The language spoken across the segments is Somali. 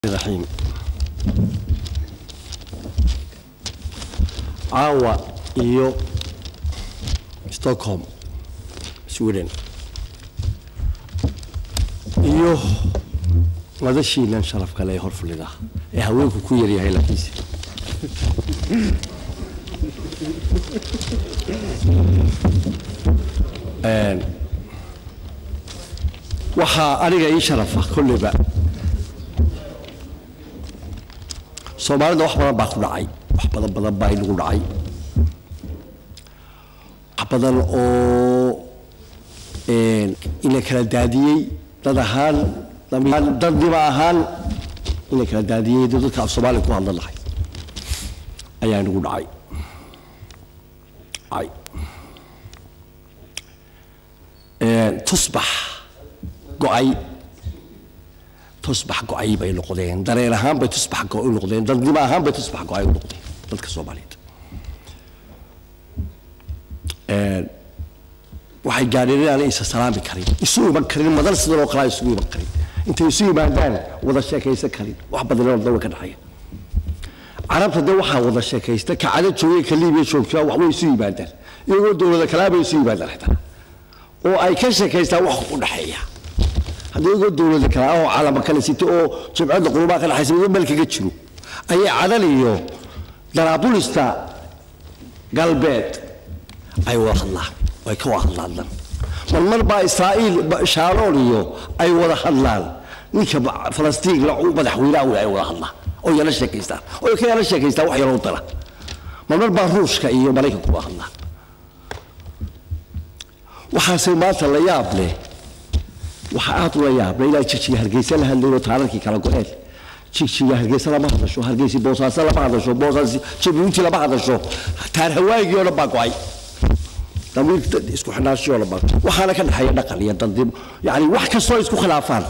raxiim caawa iyo stockholm sweden iyo madashiinan sharaf kale ee hor fadhida ee haweenku ku yaryahay laakiinse waxaa aniga ii sharafa kolleyba soomaalida wax badan baa ku dhacay wax badan badan baa inagu dhacay wax badan oo ina kala daadiyey dad ahaan dadnimo ahaan ina kala daadiyey dad dadka af soomaaliya ku hadlan lahay ayaa inagu dhacay ay tusbax go-ay tusbax go-ay bay noqdeen dareen ahaan bay tusbax go u noqdeen dadnimo ahaan bay tusbax go-ay u noqdeen dadka soomaaliyeed waxay gaadheen inaanay isa salaami karin isu iman karin madan sidan oo kalea isugu iman karin intay isu yimaadaan wada sheekaysan karin wax badanoo dawa ka dhexeeya carabta dee waxaa wada sheekaysta ka cada joogay ka liibiya joogtaa wax way isu yimaadaan iyagoo dowlada kalaa bay isu yimaadaan xitaa oo ay ka sheekaystaan wax u dhexeeya haddii iyagoo dowlada kalaa oo calama kale sita oo jimcadda qurubaa ka dhexaysa midba meel kaga jiro ayay cadan iyo daraabulista galbeed ay wada hadlaan ay ka wada hadlaan marmar baa israa'iil shaaroon iyo ay wada hadlaan ninka falastiin la madaxweynaha wey ay wada hadlaan oo yala sheekaystaan oo ka yala sheekaystaan wax yaroo dara marmar baa ruushka iyo maraykanku wada hadlaan waxaase maanta la yaab leh waxaa aad ula yaab leh ilaa jigjiga hargeysa la hadlayo taararkii kala go-een jigjiga hargeysa lama hadasho hargeysi boosaaso lama hadasho boosaas jabuuti lama hadasho taar hawaagii oo dhan baa go-ay damiir isku xidhnaashii oo dhan baa waxaana ka dhexeeya dhaqan iyo dandimo yacni wax kastoo isku khilaafaan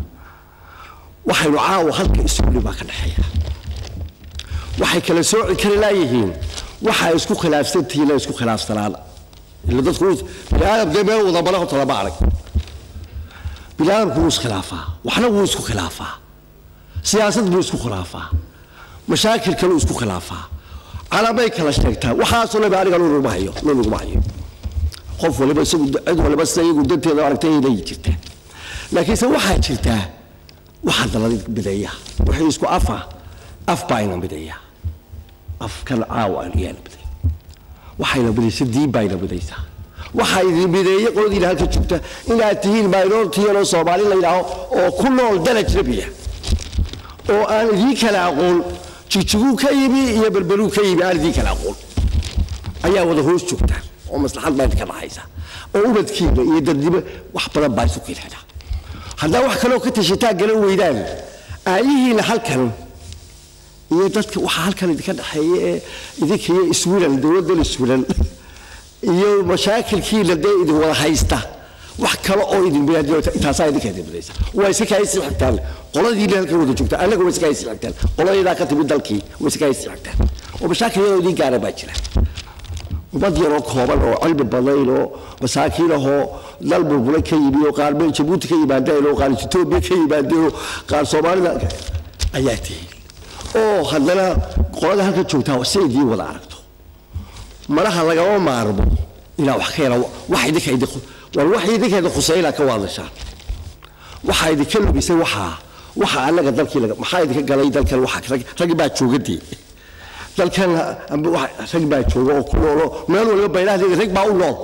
waxaynu caawa halka isuli baa ka dhexeeya waxay kala sooci kari laayihiin waxaa isku khilaafsantihiina isku khilaafsanaan ila dadku biniaadam dee meel wada male horta lama arag biniaadamku wuu iskhilaafaa waxna wuu isku khilaafaa siyaasad buu isku khilaafaa mashaakil kaluu isku khilaafaa calamay kala sheegtaa waxaasoo leba aniga loo hayo loo laguma hayo qof waliba isagu cid waliba sida iyagu danteeda aragtayday jirtaa laakiinse waxaa jirtaa waxaa daladi mideeya wixii isku afa af baa ina mideeya afkan caawa ayaana mideeya waxayna midaysa diin baa ina midaysaa waxaa idin mideeye qoladiina halka joogta inaad tihiin minority yaroo soomaali la yidhaaho oo ku nool daraj rabiya oo aan idiin kala aqoon jigjiguu ka yimi iyo berberuu ka yimi aan idiin kala aqoon ayaa wada hoos joogtaan oo maslaxad baa idinka dhaxaysa oo ubadkiina iyo dadnimo wax badan baa isu keenana haddaa wax kaloo ka tashataan galan weydaan aayihiina halkan iyo dadka waxaa halkan idinka dhexeeya ee idinka iyo iswilan dowladdan iswilan iyo mashaakilkiina dee idin wada haysta wax kale oo idin intaasaa idinka idin midaysa waa iska kaa isii xigtaan qoladiina halkan wada joogta annaga waa iska isii xigtaan qoladaydaa ka timid dalkii waa iska isii xigtaan oo mashaakil yaroo idin gaara baa jira ummad yaroo kooban oo cilmi badayn oo masaakiin ahoo dal burbulay ka yimi oo qaar meel jabuuti ka yimaadeen oo qaar etoobiya ka yimaadeen oo qaar soomaalida ayaa tihiin oo haddana qolada halka joogtaa si idiin wada aragto malaha lagama maarmo inaa wax ka yara wax idinka idin war wax idinka idin khusay inaa ka waadashaan waxaa idinka lumisay waxaa waxa annaga dalkii laga maxaa idinka galay dalkan waxa rag baa joogadii dalkan rag baa jooga oo ku noolo meel waliba baylahadeeda rag baa u nool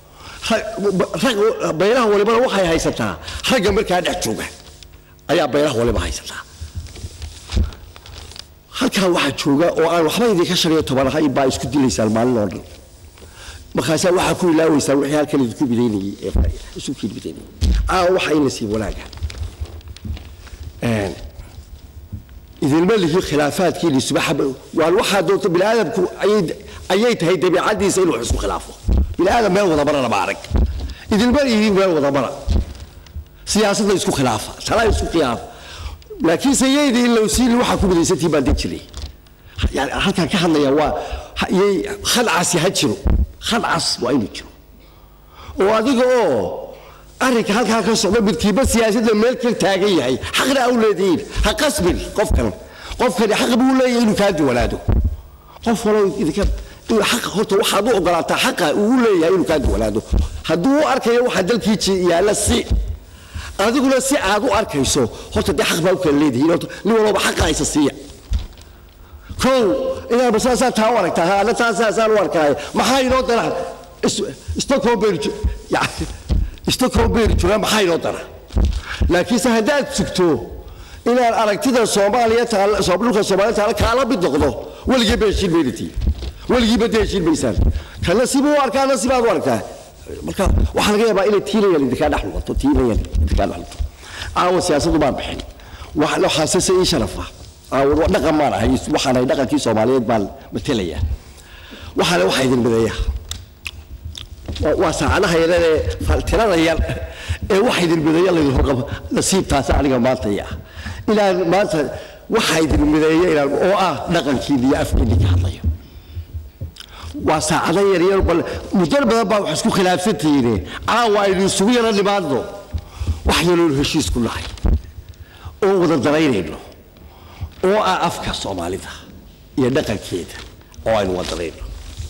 baylaha walibana waxay haysataa ragga markaa dhex jooga ayaa baylaha waliba haysataa halkaa waxaa jooga oo aan waxba idinka shan iyo toban ahayn baa isku dilaysaan maalin oo dhan markaasaa waxaa ku ilaaweysaan wixii halkan idinku midaynayey ee isu kiin midaynayey aa waxa ina sii wanaaga idinma lihi khilaafaadkiini subaxa waan waxaa doonta bini aadamku ayay tahay dabiicadiisa inuu wax isku khilaafo bini aadam meel wada mara lama arag idinma lihi meel wada mara siyaasadda isku khilaafa talaa isku khilaafa laakiinse yayda in lowsiili waxaa ku midaysantii baan deg jiray yani halkaan ka hadlaya waa yay khadcasi ha jiro khadcas waa inuu jiro oo adiga oo arrinka halkaa ka socda midkiiba siyaasadda meel ka taagan yahay xaqna au leedihiin ha qasbin qofkan qofkani xaq buu leeyahay inuu kaa duwanaado qof walow idinka inuu xaq horta waxaad u ogolaataa xaqa uu leeyahay inuu kaa duwanaado hadduu u arkayo waxa dalkii yaalla si adiguna si aad u arkayso horta dee xaq baa u kala leedihiin horta nin walba xaqa haysa siiya kow inaad basaasaa taa u aragtaa ana taasaasaan u arkaay maxaa inoo dara stockholm baynu yani stockholm baynu joogaa maxaa inoo dara laakiinse haddaad sugto inaan aragtida soomaaliya taala dhulka soomaaliya taala kaala mid noqdo weligii ba heshiin maynatiin weligiiba dee heshiin maysaan kana sibuu u arkaa na sibaad u arkaa marka waxaa laga yaabaa inay tiinayan idinkaa dhex noqoto tiinayan idinkaa dhex noqoto caawa siyaasaddu baan bixin waxaase se ii sharafa caawa dhaqan maan ahay waxaan ahay dhaqankii soomaaliyeed baan matalaya waxaale waxaa idin mideeya waa saacadaha yaran ee tirada yar ee waxa idin mideeya laydin horqabo nasiibtaasi aniga maanta ah inaan maanta waxa idin mideeya inaan oo ah dhaqankiina iyo afkiina ka hadlayo waa saacado yaryar bal muddo badan baa wax isku khilaafsantihiine caawa aynu isugu yaro nimaadno wax yaloonu heshiis ku nahay oo wada daraynayno oo ah afka soomaalida iyo dhaqankeeda oo aynu wada darayno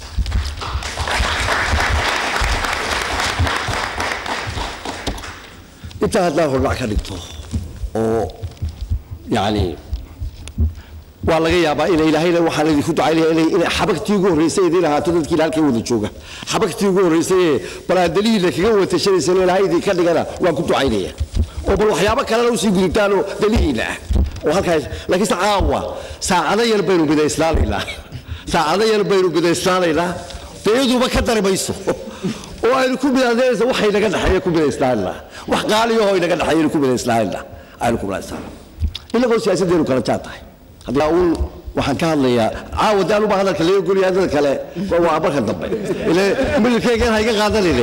intaa haddaan hordhac ka dhigto oo yacni waa laga yaabaa ina ilaahayna waxaan idinku ducaynaya inay inay xabagtii ugu horraysay idiin ahaato dadkiina halkay wada jooga xabagtii ugu horraysay ee balaadalihiina kaga watashanaysa in ilaahay idinka dhigana waan ku ducaynaya oo bal waxyaabo kalena usii gudubtaan oo dalihiina ah oo halkaas laakiinse caawa saacado yar baynu midayslaanaynaa saacado yar baynu midayslaanaynaa dee iyaduba ka dari mayso oo aynu ku midaynaysa waxay naga dhexeeya ku midayslaanaynaa wax qaaliyaho inaga dhexeeya aynu ku midayslaanaynaa aynu ku midayslaanaa inagoo siyaasaddeenu kala jaa tahay haddii uun waxaan ka hadlayaa caawa daan uba hadalka laga goliya dad kale waa marka dambe ile mililkeygan ha iga qaadanine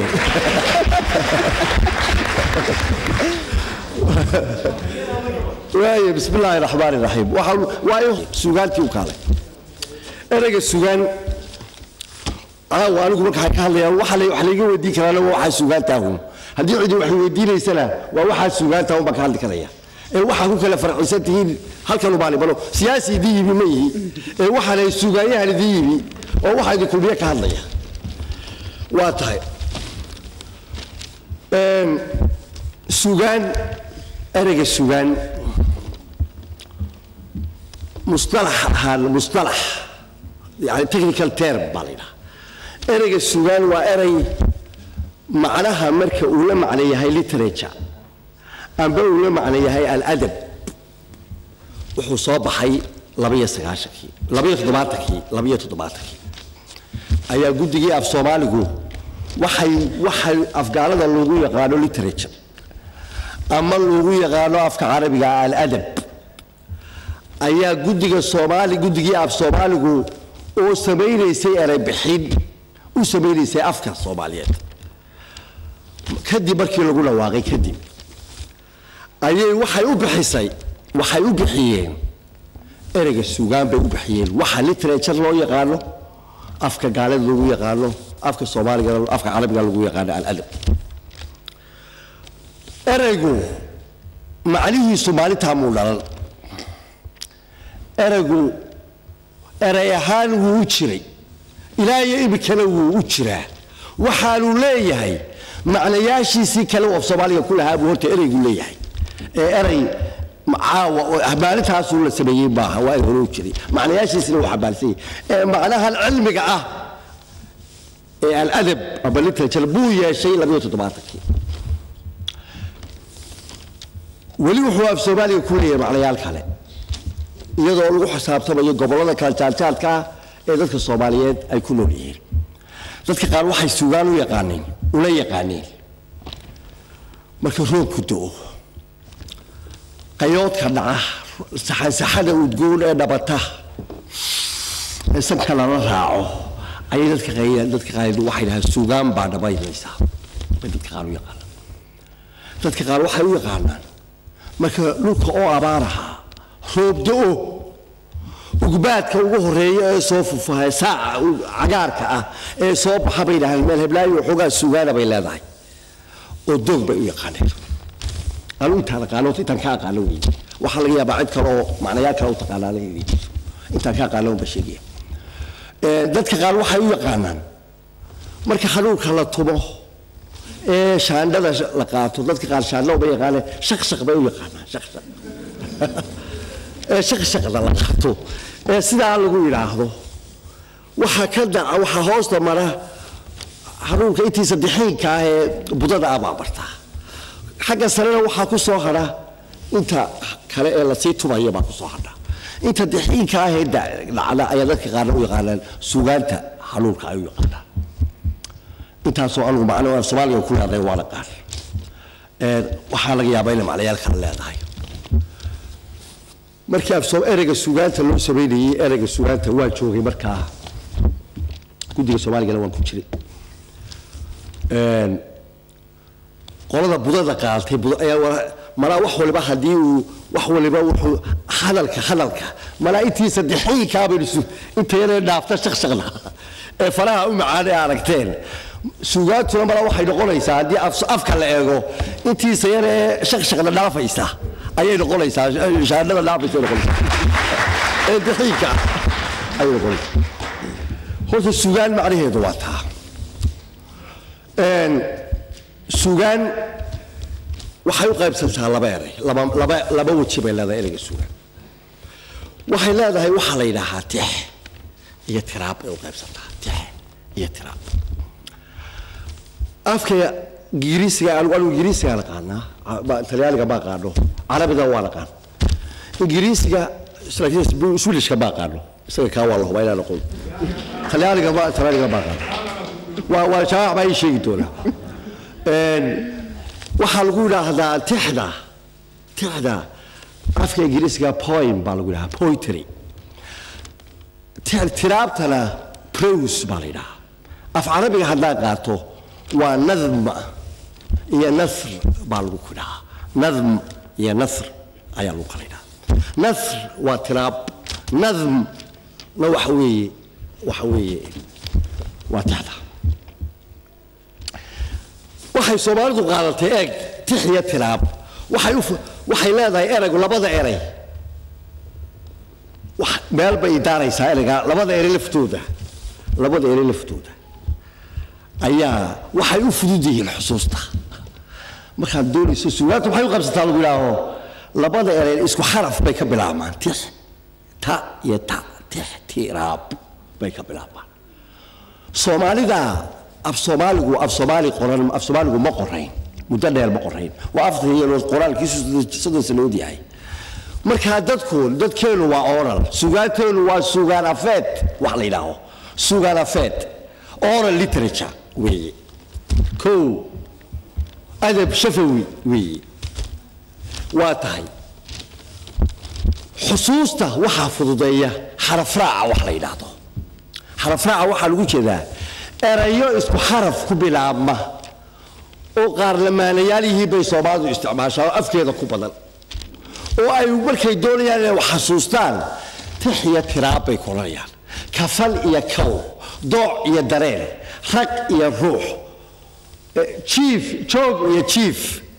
waaye bismi illaahi raxmaani raxiim waxaan waayo sugaantii u kaalay ereyga sugaan caawa anigu markaan ka hadlayaa waxa la wax layga weydiin karaana waa waxaa sugaantaahun haddii cidi wax weydiinaysana waa waxaa sugaantaahun baan ka hadli karaya ee waxaa ku kala farcisan tihiin halkan ubaani balo siyaasi idin yimi ma yihi ee waxaanay sugaanyahan idin yimi oo waxaa idin kulmiye ka hadlaya waa tahay sugaan ereyga sugaan mustalax ahaan mustalax yani technical term baa la yidhaha ereyga sugaan waa erey macnaha marka uu la macno yahay literature amba uu la macno yahay aladab wuxuu soo baxay labaiyo sagaashankii labaiyo toddobaatankii labaiyo toddobaatankii ayaa guddigii af soomaaligu waxay waxay afgaalada loogu yaqaano literature ama loogu yaqaano afka carabiga aladab ayaa guddiga soomaali guddigii af soomaaligu oo samaynaysay erey bixin u samaynaysay afka soomaaliyeed kadib markii lagu dhawaaqay kadib ayay waxay u bixisay waxay u bixiyeen ereyga sugaan bay u bixiyeen waxa literature loo yaqaano afka gaalada lagu yaqaano afka soomaaliga afka carabiga lagu yaqaano aladab ereygu macnihiisu maalintaa muu dhalan ereygu erey ahaan wuu u jiray ilaa iyo iminkana wuu u jiraa waxaanu leeyahay macnayaashiisii kale uu af soomaaliga ku lahaa buu horta ereygu leeyahay ee erey caawa oo maalintaasuu la sameeyey maaha waa hore u jiray macnayaashiisina wuu xambaarsan yahay ee macnahan cilmiga ah ee aladab ama literature buu yeeshay labayo toddobaatankii weli wuxuu af soomaaliga ku leeyahay macnayaal kale iyadoo lagu xisaabtamayo gobollada kala jaaljaadka ah ee dadka soomaaliyeed ay ku nool yihiin dadka qaar waxay sugaan u yaqaaneen ula yaqaaneen marka roobku do-o qayoodka dhaca saxansaxada udgoon ee dhabata ee sabka lala raaco ayay dadka dadka qaar waxay dhahaan sugaan baa dhabaynaysaa bay dadka qaar u yaqaanaan dadka qaar waxay u yaqaanaan marka dhulka oo abaaraha roob do-o ugbaadka ugu horeeya ee soo fufaha saaca cagaarka ah ee soo baxa bay dhahaan meel heblaayo waxoogaa sugaana bay leedahay oo doog bay u yaqaaneen anu intaan aqaano intaan ka aqaano wey waxaa laga yaabaa cid kale oo macnayaal kale u taqaanaa laga inay jirto intaan ka aqaano unba sheegaya dadka qaar waxay u yaqaanaan marka xanuunka la tumo ee shaandhada la qaato dadka qaar shaandho uma yaqaaneen shaqshaq bay u yaqaanaan shaqshaq ee shaqshaqda la qaato ee sidaa lagu yidhaahdo waxaa ka dhaca waxaa hoosta mara xanuunka intiisa dixiinka ah ee budada ah baa bartaa xagga sarena waxaa ku soo hadha inta kale ee lasii tumaya baa ku soo hadha inta dixiinka ah ee dhacda ayaa dadka qaarna u yaqaanaan sugaanta xanuunka ay u yaqaanaan intaasoo anugu macno aan soomaaliga ku leedahay waana qaar waxaa laga yaabaa inay macnayaal kale leedahay markii afsoo ereyga sugaanta loo samaynayey ereyga sugaanta waa joogay markaa guddiga soomaaligana waan ku jiray qolada budada qaatay malaa wax waliba haddii uu wax waliba wuxuu hadalka hadalka malaa intii saddexaynkaabaynu inta yaree dhaafta shaqshaqda ee faraha u macaan ee aragteen sugaantuna malaa waxay noqonaysaa haddii afka la eego intiisa yaree shaqshaqda dhaafaysa ayay noqonaysaa shaandhada dhaafaysa noqonaysaa ee daxiinka ayay noqonaysaa horta sugaan macnaheedu waa taa sugaan waxay u qaybsantaa laba eray laba laba laba weji bay leedahay ereyga sugaan waxay leedahay waxaa la yidhaahaa tix iyo tiraab bay u qaybsantaa tix iyo tiraab afka ingiriisiga anigu anigu ingiriisiga naqaanaa talyaaniga ma aqaano carabiga waa naqaan ingiriisiga laakiin swilishka ma aqaano isaga kaa waa la hubaa inaan aqoon talyaaniga ma talyaaniga ma aqaano waa waa jawaac baa ii sheegi doonaa waxaa lagu yidhaahdaa tixda tixda afka ingiriisiga poem baa lagu yidhahaa poetry tiraabtana prose baa la yidhahaa af carabiga haddaan qaato waa nadm iyo nasr baa lagu kudhahaa nadm iyo nasr ayaa lagu kala yidhahaa nasr waa tiraab nadmna waxa weeye waxa weeye waa tixda waxay soomaalidu qaadatay eeg tix iyo tiraab waxay waxay leedahay eraygu labada eray meel bay idaaraysaa erayga labada eray laftooda labada eray laftooda ayaa waxay u fudud yihiin xusuusta markaad doonayso sugaanta waxay u qabsataa lagu yidhaaho labada eray isku xaraf bay ka bilaabmaan tix ta iyo ta tix tiraab bay ka bilaabmaan soomaalida af soomaaligu af soomaali qoran af soomaaligu ma qorayn muddo dheer ma qorayn waa afar yeelood qoraalkiisu soddon sanood yahay markaa dadku dadkeenu waa oral sugaanteenu waa sugaan afeed wax la yidhaaho sugaan afeed oral literature weeye kow adab shafawi weeye waa tahay xusuusta waxaa fududeeya xarafraaca wax la yidhaahdo xarafraaca waxaa lagu jeedaa erayo isku xaraf ku bilaabma oo qaar lamaanayaal yihiin bay soomaalidu isticmaashaa oo afkeeda ku badan oo ay markay doonayaan inay wax xasuustaan tix iyo tiraab bay kolanayaan kafal iyo kow dooc iyo dareen rag iyo ruux jiif joog iyo jiif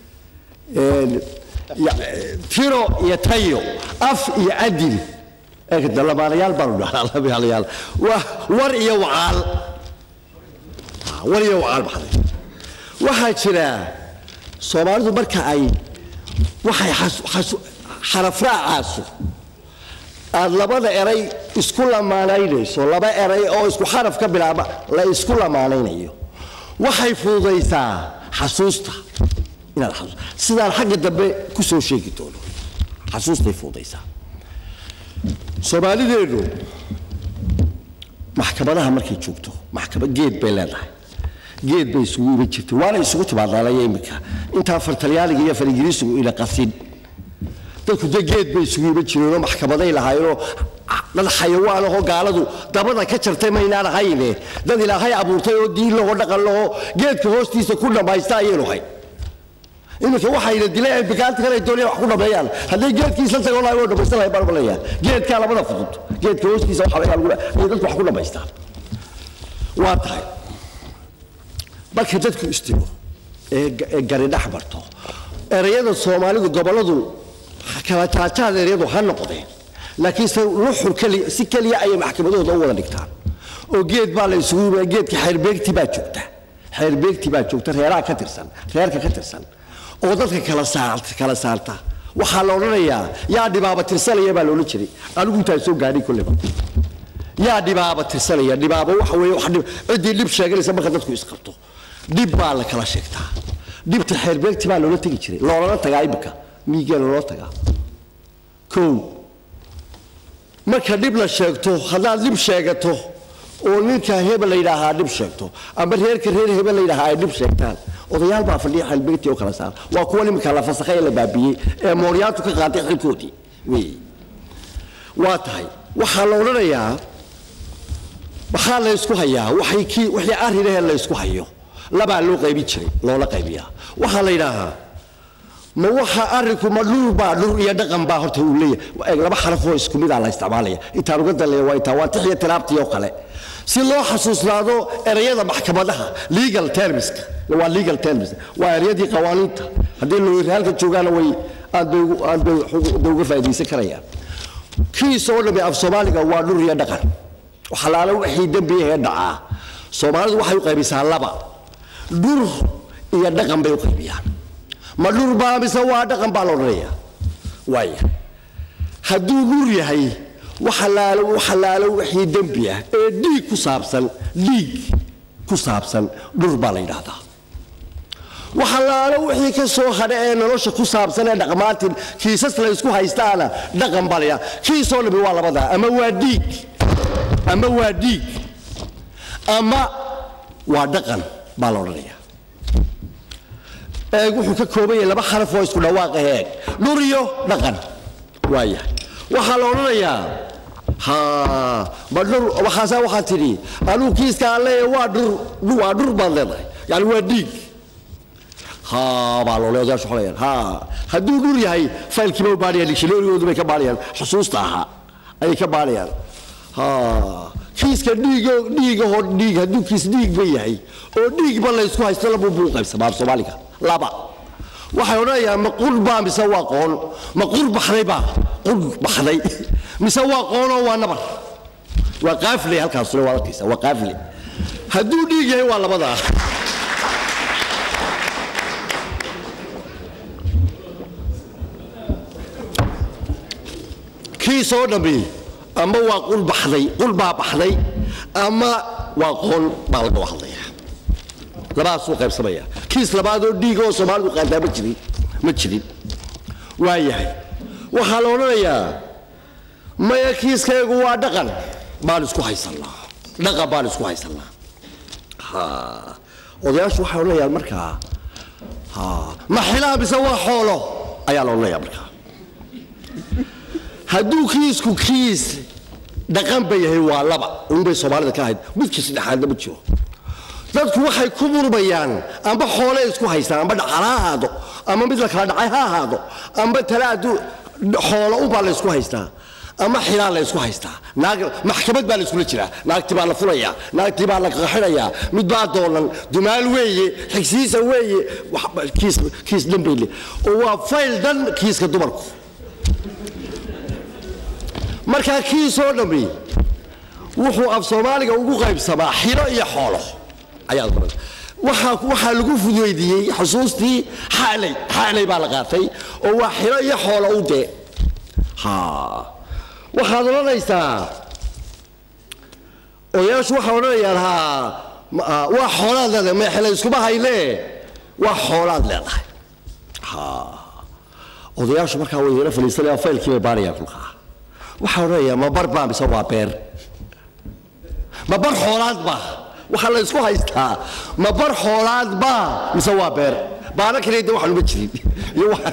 tiro iyo tayo af iyo adil lamaanayaal baanu dhahnaa lamaanayaal war iyo wacaal war iyo wacaal baxday waxaa jira soomaalidu marka ay waxay xarafraacaasu aad labada eray isku lamaanaynayso laba eray oo isku xaraf ka bilaaba la isku lamaanaynayo waxay fududaysaa xasuusta inaad xasuus sidaan xagga dambe ku soo sheegi doono xasuustay fududaysaa soomaalideenu maxkamadaha markay joogto maxkamad geed bay leedahay geed bay isugu iman jirtay waana isugu timaadaanaya iminka intaa far talyaaniga iyo far ingiriisigu ina qasin dadku de geed bay isugu iman jireenoo maxkamaday lahaayeenoo dad xayawaan ahoo gaaladu dabada ka jartay maynaan ahayne dad ilaahay abuurtay oo diin lahoo dhaqan lahoo geedka hoostiisa ku dhammaysta ayaynu hay iminka waxayna dileen bikaanta kale doonayaan wax ku dhameeyaan hadday geedkii isla tago lahay waa dhamaysan lahay baan umaleeyaa geedkaa labada fudud geedka hoostiisa waxa laga lagu ay dadku wax ku dhamaystaan waa tahay marka dadku istiro ee ee gari dhex marto erayada soomaalidu gobolladu kala jaajaad erayadu ha noqdeen laakiin se luxur keliya si keliya ayay maxkamadahooda u wada dhigtaan oo geed baa la isugu yimid geedka xeerbeegti baa joogta xeerbeegti baa joogta reeraha ka tirsan reerka ka tirsan oo dadka kala saarta kala saarta waxaa la odhanayaa yaa dhibaaba tirsanaya baa loola jiray anigu intaan soo gaadhay kolleba yaa dhibaaba tirsanaya dhibaaba waxa weeye wax dhib ciddii dhib sheeganaysa marka dadku isqabto dhib baa la kala sheegtaa dhibta xeerbeegti baa loola tegi jiray loolana tagaa imika miigee loola tagaa kow marka dhib la sheegto haddaad dhib sheegato oo ninka hebel la yidhaahaa dhib sheegto ama reerka reer hebel la yidhaahaa ay dhib sheegtaan odayaal baa fadhiya xeelbeegti oo kala saar waa kuwa nimika la fasakhay ee la baabiyey ee mooryaantu ka qaatay xilkoodii wey waa tahay waxaa la odhanayaa maxaa la ysku hayaa waxay kii wixii arrinahee la ysku hayo labaa loo qaybin jiray loola qaybiyaa waxaa la yidhaahaa ma waxa arrinku ma dhur baa dhur iyo dhaqan baa horta uu leeyahay eeg laba xaraf oo isku mid ah la isticmaalaya intaan uga daleeya waa intaa waa tixiyo tiraabtii oo kale si loo xasuusnaado erayada maxkamadaha legal termska waa legal terms waa erayadii qawaaniinta haddii looyir halka joogaana way aad bay ugu- aad bay ugu- bay uga faa'iidaysan karayaan kiis oo dhammi af soomaaliga waa dhur iyo dhaqan waxalaala wixii dembi ahee dhacaa soomaalidu waxay u qaybisaa laba dhur iyo dhaqan bay u qaybiyaan ma dhur baa mise waa dhaqan baa la odhanayaa waaya hadduu dhur yahay waxalaalo waxalaalo wixii dembi ah ee dhiig ku saabsan dhiig ku saabsan dhur baa la yidhaahdaa waxalaalo wixii ka soo hadha ee nolosha ku saabsan ee dhaqmaatin kiisas la isku haystaana dhaqan baa la yidhahdaa kiisoo dhammi waa labadaa ama waa dhiig ama waa dhiig ama waa dhaqan baa la odhanayaa eeg wuxuu ka kooban yahay laba xaraf oo isku dhawaaqa eeg dhur iyo dhaqan waayahay waxaa la odhanayaa ha ma dhur waxaasaa waxaa tidhi anuu kiiska aan leeyahay waa dhur waa dhur baad leedahay yani waa dhiig ha baa loo leeyahay odayaashu waxay ha hadduu dhur yahay faylkiiba u baadhayaan dictionarygoodu bay ka baadhayaan xusuusta ahaa ayay ka baadhayaan ha kiiska dhiigo dhiigahoo dhiig hadduu kiis dhiigba yahay oo dhiigba la ysku haysto labuu buu qaybsamaa af soomaaliga laba waxay odhanayaan ma qur baa mise waa qoon ma qur baxday baa qur baxday mise waa qoonoo waa nabar waa qaafle halkaasuna waa arkaysa waa qaafle hadduu dhiig yahay waa labadaa kiisoo dhammi ama waa qul baxday qul baa baxday ama waa qoon baa laga hadlayaa labadaasuu qaybsamaya kiis labaadoo dhiiga oo soomaalidu qaadaa ma jirin ma jirin waa yahay waxaa la odhanayaa maya kiiskaygu waa dhaqan baan isku haysannaa dhaqan baan isku haysannaa ha odayaashu waxay odhanayaan markaa ha ma xilaa mise waa xoolo ayaa la odhanayaa markaa hadduu kiisku kiis dhaqan ba yahay waa laba unbay soomaalida ka ahayd midka saddexaadna ma jiro dadku waxay ku murmayaan amba xoole isku haystaan amba dhaqala ha ahaado ama mid la kala dhacay ha ahaado amba talaadu xoolo unbaa la ysku haystaa ama xilaa la ysku haystaa naag maxkamad baa la iskula jiraa naagtii baa la fulayaa naagtii baa la qaxinayaa mid baa doonan dumaal weeye xigsiisa weeye wax- kiis kiis dhan bay le oo waa fayl dhan kiiska dumarku markaa kiisoo dhammi wuxuu af soomaaliga ugu qaybsamaa xilo iyo xoolo ayaad baran waxaa waxaa lagu fudweydiiyey xusuustii xaalay xaalay baa la qaatay oo waa xilo iyo xoolo u dee ha waxaad odhanaysaa odayaashu waxay odhanayaan ha ma- ah, waa xoolaad leedahay ma xilo iskuma hayne waa xoolaad leedahay ha odayaashu markaa way yara fadhiisanayaan faylkii bay baarayaan kulkaa waxaa odhanayaa ma bar baa mise waa beer ma bar xoolaad baa waxaa la isku haystaa ma bar xoolaad baa mise waa beer baana kale de waxaan uma jirin iyo waxa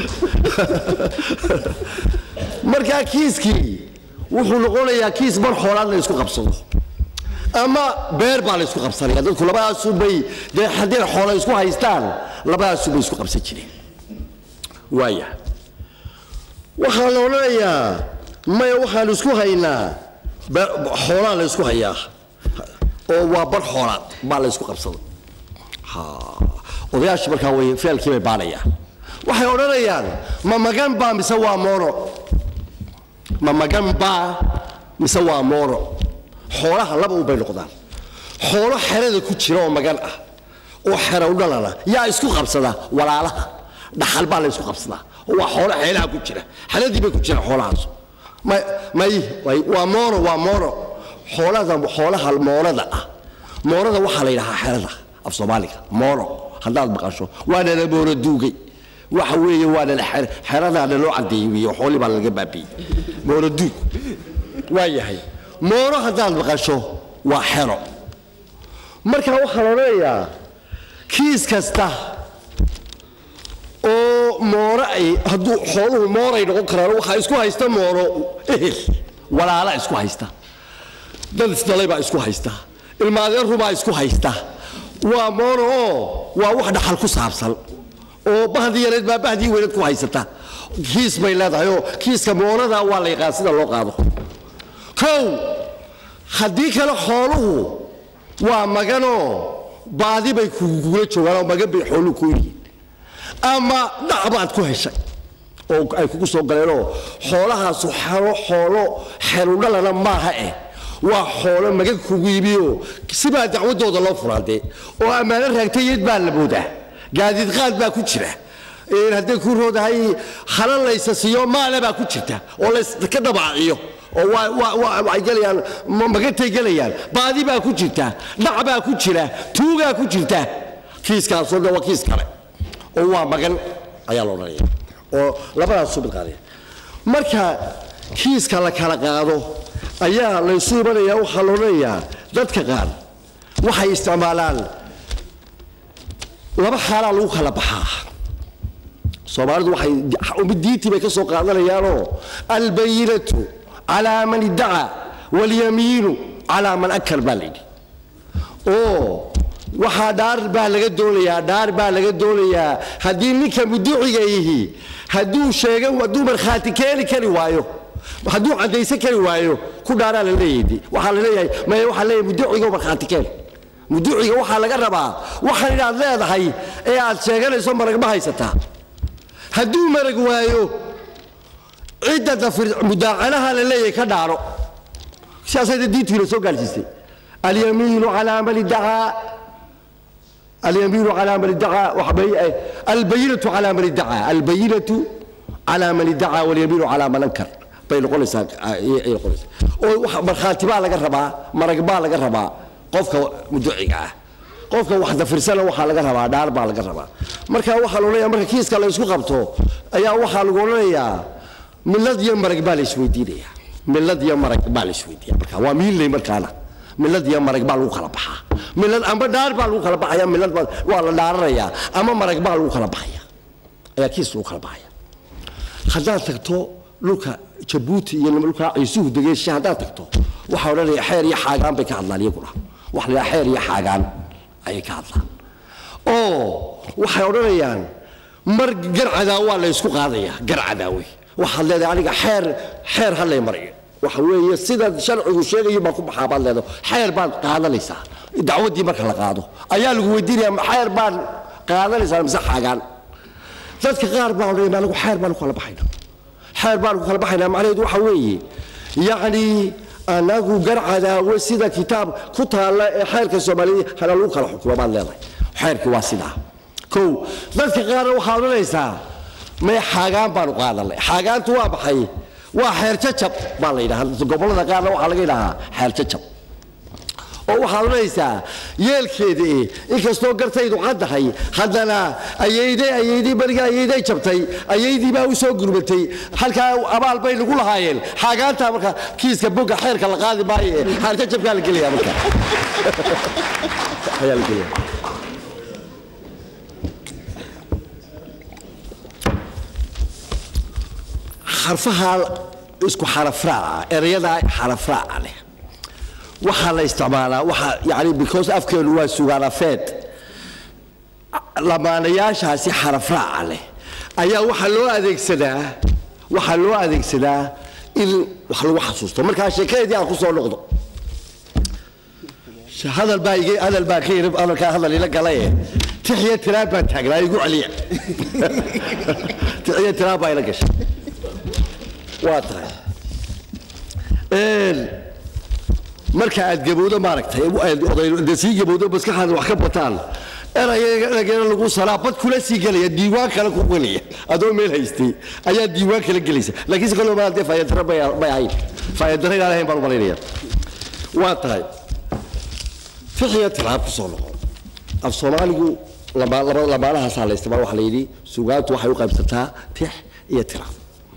markaa kiiskii wuxuu noqonayaa kiis bar xoolaad la isku qabsado ama beer baa la isku qabsanaya dadku labadaasubay dee haddii xoola isku haystaan labadaasubay isku qabsan jireen waaya waxaa la odhanayaa maya waxaan isku haynaa be- xoolaa la isku hayaa oo waa bar xoolaad baa la isku qabsada ha odayaashu markaa way feelkii bay baanayaan waxay odhanayaan ma magan baa mise waa moono ma magan baa mise waa moono xoolaha laba un bay noqdaan xoolo xerada ku jira oo magan ah oo xero u dhalana yaa isku qabsada walaalaha dhaxal baa la isku qabsadaa oo waa xoolo xeelaha ku jira xeladii bay ku jira xoolahaas may may way- waa moono waa moono xoolada xoolaha moonada ah moonada waxaa la yidhahaa xerada af soomaaliga moono haddaad maqasho waana la moono duugay waxa weeye waana la xer- xeradaana loo cadeeyey weeye xoolii baa laga baabiiyey moono duug waa yahay moono haddaad maqasho waa xero marka waxaa la odhanayaa kiis kasta oo mooro ay hadduu xooluhu mooray noqon karaan waxaa isku haysta moono ehel walaala isku haysta dad isdhalay baa isku haysta ilmaadeerrubaa isku haysta waa moono oo waa wax dhaxal ku saabsan oo bahdii yareed baa bahdii weyneed ku haysata kiis bay leedahay oo kiiska moonada waa la yaqaan sida loo qaado kow haddii kale xooluhu waa maganoo baadi bay kugula joogaan oo magan bay xooluhu ku yihiin ama dhac baad ku heshay oo ay kugu soo galeenoo xoolahaasu xero xoolo xerudhalana maaha eh waa xoolo magan kugu yimioo sibaa dacwadooda loo furaadee oo ammaano raagtayed baa la moodaa gaadiid qaad baa ku jira Een hadday ku roodahay hala laysa siiyo maale baa ku jirta oo layska dhabaaciyo oo waa- waa- waa- waxay gelayaan ma- magantay gelayaan baadi baa ku jirta dhac baa ku jira tuugaa ku jirta kiiskaasoo dhan waa kiis kale oo waa magan ayaa la odhanaya oo labadaas soo midqaadaya marka kiiska la kala qaado ayaa laysu imanaya waxaa la odhanayaa dadka qaar waxay isticmaalaan laba xaalaa lagu kala baxaa soomaalidu waxay umid diintii bay ka soo qaadanayaanoo albayinatu calaa man iddaca walyamiinu calaa man akar baa layidhi oo waxaa dhaar baa laga doonayaa dhaar baa laga doonayaa haddii ninka muduciga yihi hadduu sheega hadduu markhaati keeni kari waayo hadduu caddaysan kari waayo ku dhaaraa la leeyahay waxaa la leeyahay maya waxaa leeyahay muduciga markhaati keen muduciga waxaa laga rabaa waxaan inaad leedahay ee aad sheeganayso marag ma haysataa hadduu marag waayo cidda dafir mudaacanaha la leeyahay ka dhaaro sidaasayda diintiina soo gaarsiisay alyamiinu calaa man iddacaa alyamiinu calaa man iddacaa waxbay- eh, albayinatu calaa man iddacaa albayinatu calaa man iddacaa walyamiinu calaa man ankar bay noqonaysaa ayay ayay noqonaysaa oo wax- markhaati baa laga rabaa marag baa laga rabaa qofka muduciga ah qofka wax dafirsana waxaa laga rabaa dhaar baa laga rabaa marka waxaa la odhanayaa marka kiiska la isku qabto ayaa waxaa lagu odhanayaa milad iyo marag baa la isweydiinaya milad iyo marag baa la isweydiiya marka waa miinley markaana milad iyo marag baa lagu kala baxaa milad amba dhaar baa lagu kala baxaya milad baa- waa la dhaaranayaa ama marag baa lagu kala baxaya ayaa kiis lagu kala baxaya haddaad tagto dhulka jabuuti iyo dhulka ciisuhu degeysha haddaad tagto waxaa odhanaya xeer iyo xaagaan bay ka hadlaan iyaguna waxa la yidhaha xeer iyo xaagaan ayay ka hadlaan oo waxay odhanayaan mar garcadaa waa la ysku qaadaya garcadaa wey waxaad leedahay aniga xeer xeer ha lay mariyo waxa weeye sida sharcigu sheegayo baa ku baxaa baad leedahay xeer baad qaadanaysaa dacwaddii marka la qaado ayaa lagu weydiinaya ma xeer baad qaadanaysaa mise xaagaan dadka qaar baa odhanaya anigu xeer baan ku kala baxayna xeer baan ku kala baxaynaa macnaheedu waxa weeye yacni anagu garcadaawe sida kitaab ku taalla ee xeerka soomaaliya hana lagu kala xukumo baad leedahay xeerkii waa sidaa kow dadka qaarna waxaa odhanaysaa may xaagaan baanu qaadanay xaagaantu waa maxay waa xeer jajab baa la yidhaha gobollada qaarna waxaa laga yidhahaa xeer jajab oo waxaad odhanaysaa yeelkeedii inkastoo gartaydu caddahay haddana ayayday ayaydii beriga ayayday jabtay ayaydii baa u soo gurmatay halkaa abaal bay nagu lahaayeen xaagaantaa marka kiiska bogga xeerka la qaadi maayo ee xeerka jabkaa la gelaya marka ayaa la gelaya xarfaha isku xarafraaca ereyada xarafraaca leh waxaa la isticmaalaa waxa yani because afkeenu waa sugaanafeed lamaanayaashaasi xarafraaca leh ayaa waxaa loo adeegsadaa waxaa loo adeegsadaa in wax lagu xasuusto markaa sheekadeedii aan ku soo noqdo hadal baa iga hadal baa ka yiri hadalkaa hadal ila galay tixiya tiraab baa taagnaa igu celiya tixiya tiraab baa ila gashay waa tahay een marka aad gabowdo maaragtay oday sii gabowdo maskaxaada wax ka bataan eraygeena lagu salaa bad kula sii gelaya diiwaan kale ku gelaya adoo meel haystay ayaa diiwaan kala gelaysa laakiin si kaloo maal dee faayadara bay ahayn faayadara inaan ahayn baan u malaynaya waa tahay fixiya tilaab ku soo noqon af soomaaligu lamaanahaasaa la isticmaal waxaa la yidhi sugaantu waxay u qaybsataa tix iyo tiraab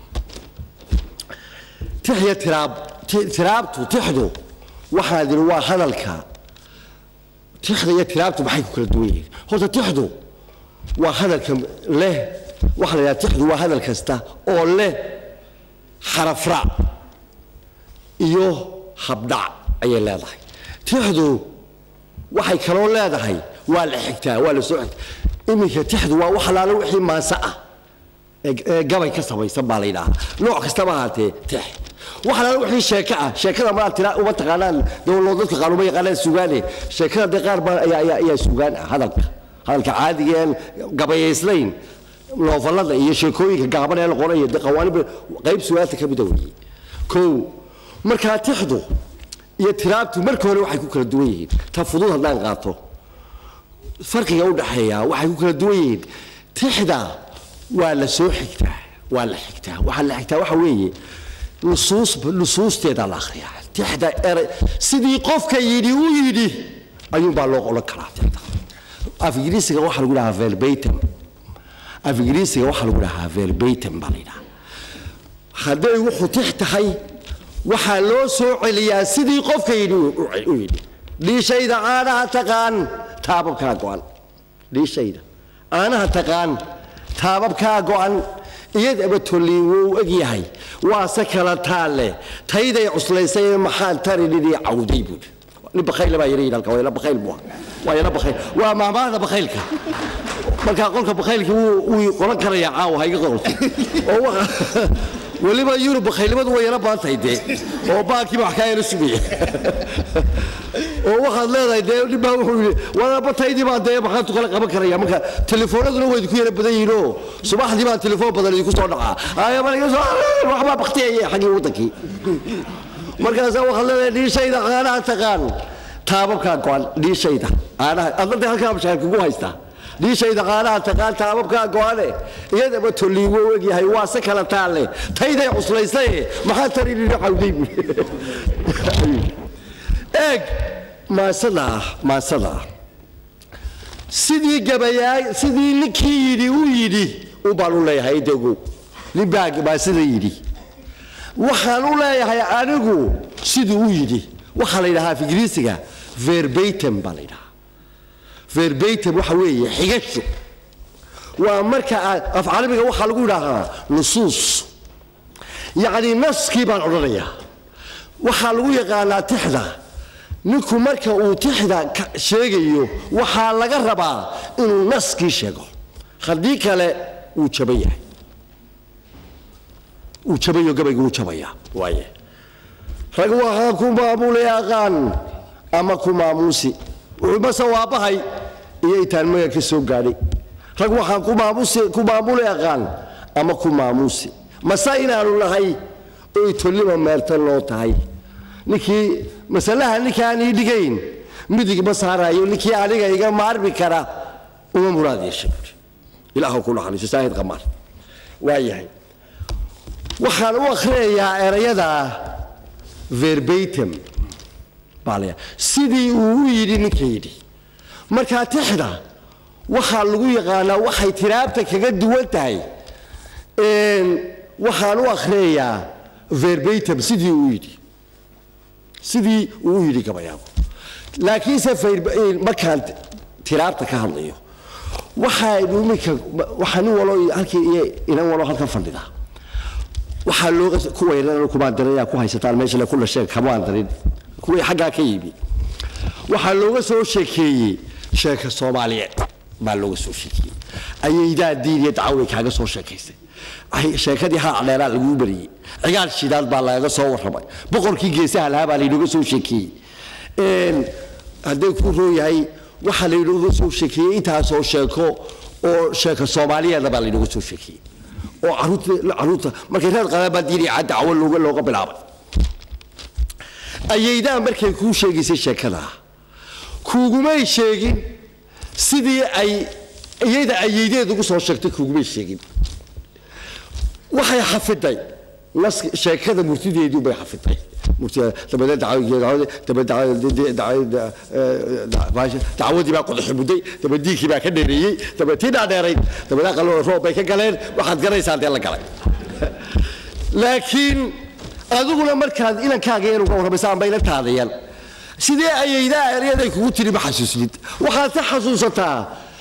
tix iyo tiraab tiraabtu tixdu waxaan idhi waa hadalka tixda iyo tiraabtu maxay ku kala duwan yihiin horta tixdu waa hadalka leh waxaa la yidhaha tixdu waa hadal kasta oo leh xarafraac iyo habdhac ayay leedahay tixdu waxay kaloo leedahay waa la xigtaa waa la soo xigtaa iminka tixdu waa wax alaala wixii maanse ah ee gabay ka samaysan baa la yidhaahaa nooc kastaba ahaatee tix wax alaala wixii sheeko ah sheekada maa tira uma taqaanaan dowlad dadka qaar uma yaqaanaan sugaane sheekada dee qaar baa ayaa ayaa ayaa sugaan ah hadalka hadalka caadiga ee gabayaysnayn noofallada iyo sheekooyinka gaaban ee la qorayo dee qawaanib qayb sugaanta ka mida weeye kow markaa tixdu iyo tiraabtu marka hore waxay ku kala duwan yihiin ta fudud haddaan qaato farqiga u dhaxeeya waxay ku kala duwan yihiin tixda waa la soo xigtaa waa la xigtaa waxaa la xigtaa waxa weeye nusuus nusuusteeda la akhriyaa tixda eray sidii qofka yidhi u yidhi ayuunbaa loo qolan karaa tixda af ingiriisiga waxaa lagu dhahaa verbatim af ingiriisiga waxaa lagu dhahaa verbatim baa la yidhaha hadday wuxuu tix tahay waxaa loo soo celiyaa sidii qofka yidhi u yidhi dhiishayda caanaha taqaan taababkaa go'an dhiishayda caanaha taqaan taababkaa go'an iyadaba tolliin wuu eg yahay waase kala taalle tayday cuslaysay maxaan tari nidii cawday buuri nin bakhayle baa yara yidhi halka waa yara bakhayl buu waa yara bakhayl waa maamaahda bakhaylka markaa qolka bakhaylka wuu wuu qoran karayaa caawa hayga qolka oo weliba yurub bakhaylnimadu way yara badan tahay dee oo baankiiba wax kaa yara sugaya oo waxaad leedahay dee nin baa wuxuu yidhi wadaabataydii baan dee maxaantu kala qaban karaya marka telefoonaduna way idinku yara badan yihiin oo subaxdii baan telefoon badan idinku soo dhacaa waxbaa baktiyaya xaggii waddankii markaasaa waxaad leedahay dhiishayda caanaha taqaan taababkaa go-an dhiishayda caanaha adna dee halkaa mashaar kugu haystaa dhiishayda caanaha taqaan taababkaa go-ane iyadaba tolliin wuu egyahay waa se kala taalle tayday cuslaysay maxaa tari nidhi cawday buuri eeg maasada ah maasada ah sidii gabayaa sidii ninkii yidhi u yidhi u baan u leeyahay intagu nin baa maasada yidhi waxaan u leeyahay anigu siduu u yidhi waxaa la yidhahaa af ingiriisiga verbatim baa la yidhahaa verbatim waxa weeye xigasho waa marka aad af carabiga waxaa lagu yidhaahaa nusuus yacni naskii baan odhanayaa waxaa lagu yaqaanaa tixda ninku marka uu tixda sheegayo waxaa laga rabaa inuu naskii sheego haddii kale wuu jaban yahay uu jabayo gabaygu wuu jabayaa waaye rag waxaa ku maamulay aqaan ama ku maamuusi wuxuu mase waabahay iyo intaan maga ka soo gaadhay rag waxaan ku maamusi ku maamulay aqaan ama ku maamuusi mase inaanu nahay oy tollima meeltan loo tahay ninkii masalaha ninkaan ii dhigayn midig ma saarayo ninkii aniga iga maarmi kara uma muraad yeesha buuri ilaahu ku naxariiso saahid qamaar waa yahay waxaan u akhriyayaa erayada verbatim baa la sidii uu u yidhi ninka yidhi markaa tixda waxaa lagu yaqaanaa waxay tiraabta kaga duwan tahay waxaan u akhriyayaa verbatim sidii uu yidhi sidii uu u yidhi gabayaagu laakiinse markaan tiraabta ka hadlayo waxaynu iminka waxaa nin walo halkii iyo inan walo halkan fadhida waxaa looga kuwa yaran kumaan darin yaa ku haysataan meesha le kula sheeg kamaan darin kuwii xaggaa ka yimi waxaa looga soo sheekeeyey sheeka soomaaliyeed baa looga soo sheekeeyey ayaydaa diin iyo dacaway kaaga soo sheekaysay sheekadii haa dheeraa laguu bariyey cigaal shidaad baa lagaga soo warramay boqorkii geesaha lahaa baa laynooga soo sheekeeyey hadday ku roo yahay waxaa laynooga soo sheekeeyey intaasoo sheeko oo sheeko soomaaliyeeda baa laynooga soo sheekeeyey oo caruurta caruurta markay reer qadabaa diini dacwo looga looga bilaabay ayaydaa markay kuu sheegaysay sheekada kuugumay sheegin sidii ay iyada ayaydeed ugu soo sheegtay kuugumay sheegin waxay xafiday nas sheekada murtideedii bay xafiday dacwadii baa qodaxi mudday dabadiinkii baa ka dheereeyey dabatii dhaadheerayd dabada qaloo roob bay ka galeen waxaad garaysaa dee la galay laakiin adiguna markaad inankaaga yar uga warramaysa amba inantaadayan sidee ayaydaa eryaday kugu tiri ma xasuusnid waxaad ka xasuusataa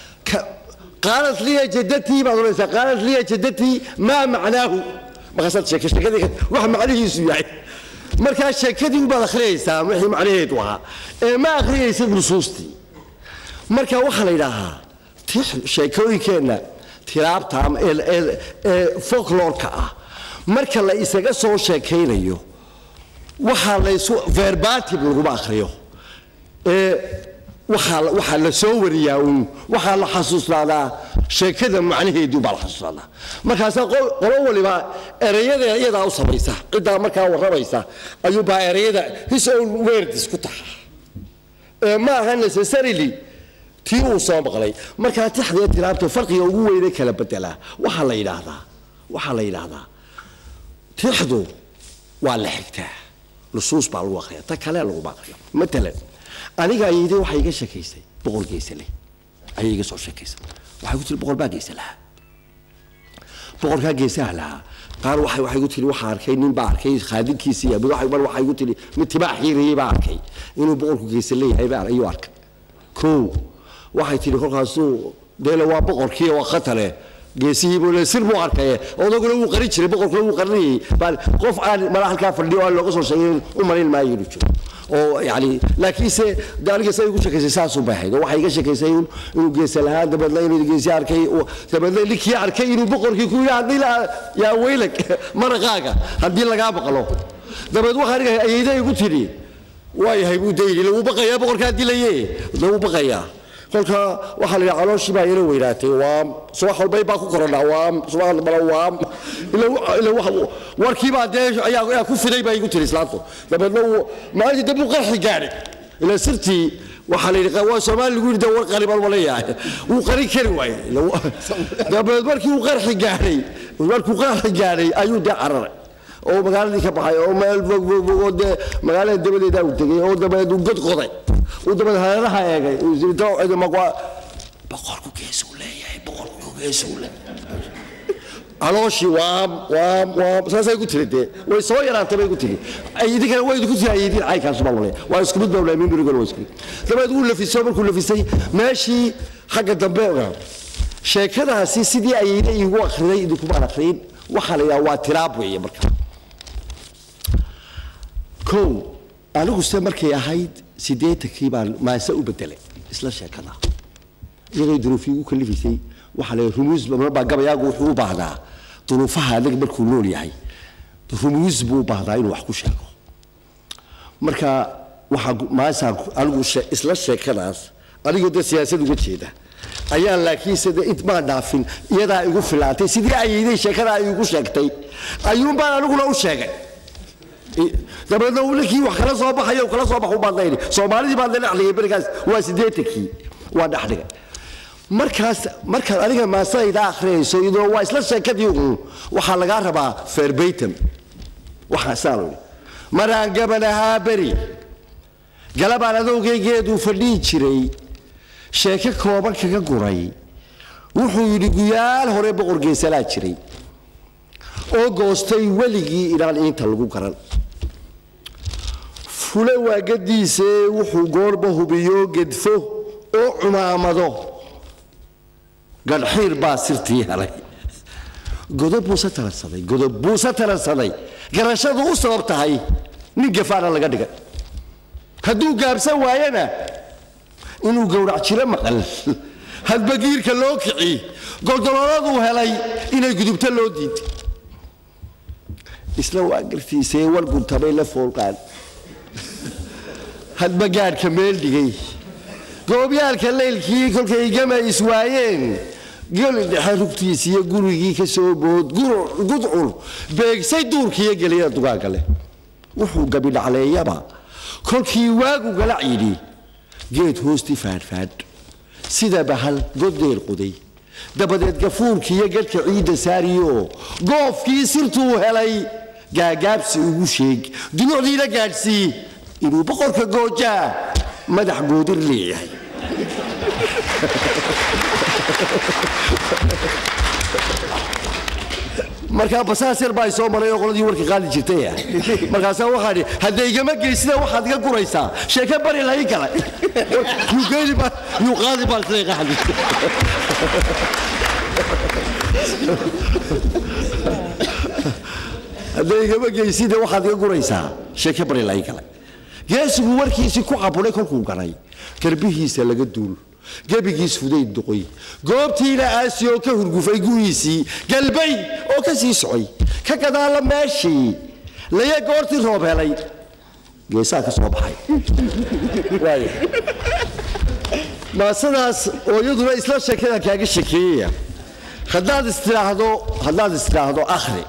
qaalat liya jadatii baad odhanaysaa qaalat liya jadatii maa macnaahu markaasaad sheeke sheekadii wax macnihiisu yahay markaa sheekadii ubaad akhriyaysaa wixii macnaheedu ahaa ee ma akhriyaysid nusuustii marka waxaa la yidhaahaa sheekooyinkeenna tiraabta ama ee folklorka ah marka la isaga soo sheekaynayo waxaa laysu verbatim laguma akhriyo ee waxaa waxaa la soo wariyaa uun waxaa la xasuusnaadaa sheekada macnaheedii baa la xasuusnaadaa markaasaa qolo waliba ereyada iyadaa u samaysa ciddaa markaa warramaysa ayuubaa ereyada his own words ku taxa ee ma aha necessarily tii uu soo maqlay markaa tixdee tiraabta farqiga ugu weyne kala bedelaa waxaa la yidhaahdaa waxaa la yidhaahdaa tixdu waa la xigtaa nusuus baa lagu akhriya ta kale laguma akhriyo matalan aniga ayayday waxay iga sheekaysay boqol geesa leh ayay iga soo sheekaysay waxay ku tiri boqol baa geesa lahaa boqolkaa geesaha lahaa qaar waxay waxay ku tiri waxaa arkay nin baa arkay khaadinkiisii mid waxay mar waxay ku tiri mid tibaa xiiriyey baa arkay inuu boqolku geesa leeyahay baa ayuu arkay kow waxay tiri kolkaasuu deele waa boqorkii waa khatare geesihiibuu sir buu arkaye odaguna wuu qarin jiray boqorkuna wuu qarinayay baan qof aan mala halkaa fadhiyo aan looga soo sheegin u malayn maayo inuu jiro oo yani laakiinse de aniga say igu sheekaysay saasuu bay ahayd oo waxay iga sheekaysay inuu geesa lahaa dabeedna inuu geesi arkay dabeedna ninkii arkay inuu boqorkii ku yidhi haddii yaa weylag maraqaaga haddii lagaa maqlo dabeed waxaa aniga ayayda igu tidhi waayahay buu dayni lagu baqayaa boqorkaa dilaye lagu baqayaa kolka waxaa la yidhaha calooshii baa yaro weynaatay waam subax walbay baa ku koranaa waam subax dambana waam warkii baa dee ayaa ku fiday baa igu tiri islaantu dabeedna maalintii dambe uu qarxi gaadhay ila sirtii waxaa la yidhi waa soomaali lagu yidhi war qariban ma leeyahay wuu qarin kari waaye dabeed markii uu qarxi gaadhay markuu qarxi gaadhay ayuu dee cararay oo magaaladii ka baxay oo meel fogfogfog oo dee magaalada dabadeeda uu tegey oo dabeed uu god qoday uu dabeed hareeraha eegay boqorku geesuu leeyahay boqorku geesuu leeyahay calooshii waam waam waam saasay ku tiri dee way soo yaraantay bay ku tiri idinkana way idinku tiri aydiin caynkaas baa laleeyahay waa isku mid baa laleeyahay mimbrigan waa isku mid dabeed wuu lafisay markuu lafisay meeshii xagga dambe sheekadaasi sidii ayayna iigu akhriday idinkumaan akhriyin waxaa la yidhaha waa tiraab weeye marka kow aniguse markay ahayd siddeetankii baan maase u bedelay isla sheekada iyadoo duruufii ugu kalifaysay waxaa la rumuus baa gabayaagu wuxuu u baahdaa duruufaha adag markuu nool yahay rumuus buu u baahdaa inuu wax ku sheego marka waxaa maasaan anigu isla sheekadaas anigoo dee siyaasad uga jeeda ayaan laakiinse de int maan dhaafin iyadaa igu filaantay sidii ayayday sheekadaa igu sheegtay ayuunbaan aniguna u sheegay dabeedna ninkii wax kala soo baxayo kala soo baxu baan dayni soomaalidii baan la dhexdhigay berigaas waa siddeetankii waa dhexdhigay markaas markaad adiga maasayda akhriyayso iyadoo waa isla sheekadii uun waxaa lagaa rabaa verbatim waxaa saa loo maraan gaban ahaa beri galabaan adowgaygeeduu fadhihi jiray sheeko kooban kaga guray wuxuu yidhi guyaal hore boqor geesalaa jiray oo goostay weligii inaan iinta lagu garan fule waagadiisee wuxuu goorba hubiyo gedfo oo cumaamado gadhxiir baa sirtii helay godob buuse taransaday godob buuse taransaday garashadu u sabab tahay nin gafaana laga dhigay hadduu gaabsan waayana inuu gowrac jiro maqal hadba giirka loo kici goldolooladuu helay inay gudubto loo diiday isla waa gartiisee war guntabay la foolqaan hadba gaadhka meel dhigay goobyaalka leylkii kolkay gama iswaayeen geli dhexe rugtiisiiyo gurigii ka soo bood gudcur beegsay duurkiiyo geliyada dugaagga leh wuxuu gabidhacleeyaba kolkii waagu galac yidhi geed hoostii faadhfaadh sida bahal goddeer qoday dabadeed gafuurkiiyo gadhka ciidda saariyo goofkii sirtuu helay gaagaabsi ugu sheeg dunucdiina gaadhsii inuu boqorka goojaa madax goodir leeyahay markaa basaas yar baa soo maray oo qoladii warka qaadi jirtay markaasaa waxaa dhi hadda igama geysida waxaad iga guraysaa sheeke bari lahi kale yuu qaadi baa isla qaadi hadda igama geysida waxaad iga guraysaa sheeke bari lahi kale geesigu warkiisii ku caburay kolkuu garay garbihiisa laga duul gebigiis fudayd duqoy goobtiina aasiyoo ka hurgufay guriisii galbay oo ka sii socay ka gadaalla meeshii laye goortii roob helay geesaa ka soo baxay maasadaas oo iyaduna isla sheekada kaaga shekeeyaya haddaad istiraahdo haddaad istiraahdo akhri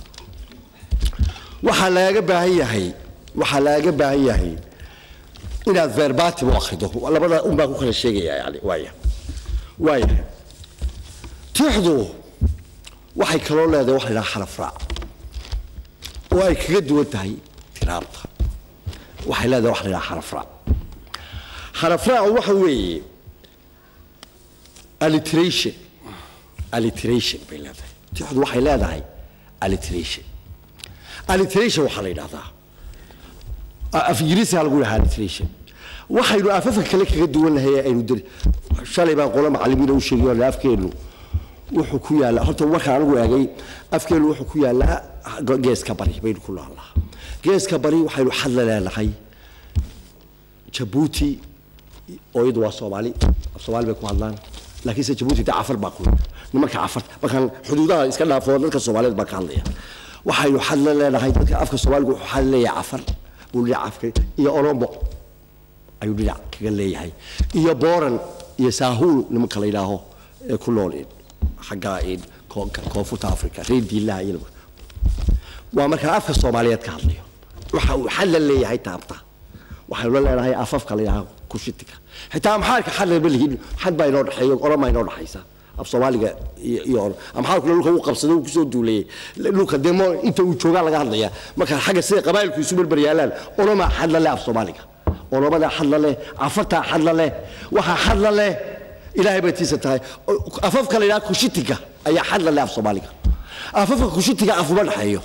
waxaa lagaga baahan yahay waxaa lagaga baahan yahay inaad verbatim u akhrido labada un baan ku kala sheegaya yani waaya waaya tixdu waxay kaloo leedahay waxa la yidhaha xaraf raac oo ay kaga duwan tahay tiraabta waxay leedahay waxa la yidhaha xaraf raac xaraf raacu waxa weeye alliteration alliteration bay leedahay tixdu waxay leedahay alliteration alliteration waxaa la yidhahdaa af ingiriisiga lagu dhahaa alliteration waxaynu afafka kale kaga duwan lahay aynu dir shalay baan qolo macallimiina u sheegay afkeennu wuxuu ku yaallaa horta markaan anigu eegay afkeennu wuxuu ku yaallaa geeska bari baynu ku noolnaa geeska bari waxaynu xadla leenahay jabuuti oo iyadu waa soomaali soomaali bay ku hadlaan laakiinse jabuuti dee cafar baa ku nimanka cafar markaan xuduudaha iska dhaafo dadka soomaaliyeed baan ka hadlaya waxaynu xadla leenahay dadka afka soomaaligu wuxuu xadla leeyahay cafar buu dhinac afka iyo oromo ayuu dhinac kaga leeyahay iyo booran iyo saahuul nimanka la yidhaaho ee ku nool xagga koonfurta africa reer diilaha iyo waa markaan afka soomaaliyeed ka hadlayo waxa uu xadla leeyahay taabta waxaynu la leenahay afafka la yidhaaho kushitika xitaa amxaarka xadla ma lihin xad baa inoo dhexeeyo oroma inoo dhexaysa af soomaaliga iyo amxaarkuna dhulka uu qabsaday uu kusoo duulayay dhulka demo inta uu joogaa laga hadlaya marka xagga sida qabaa'ilku isu berber yaalaan oroma xadla leh af soomaaliga oromada xadla leh cafartaa xadla leh waxaa xadla leh ilaahay bay tiisa tahay afafka la yidhaha kushitiga ayaa xadla leh af soomaaliga afafka kushitiga afuma dhexeeyo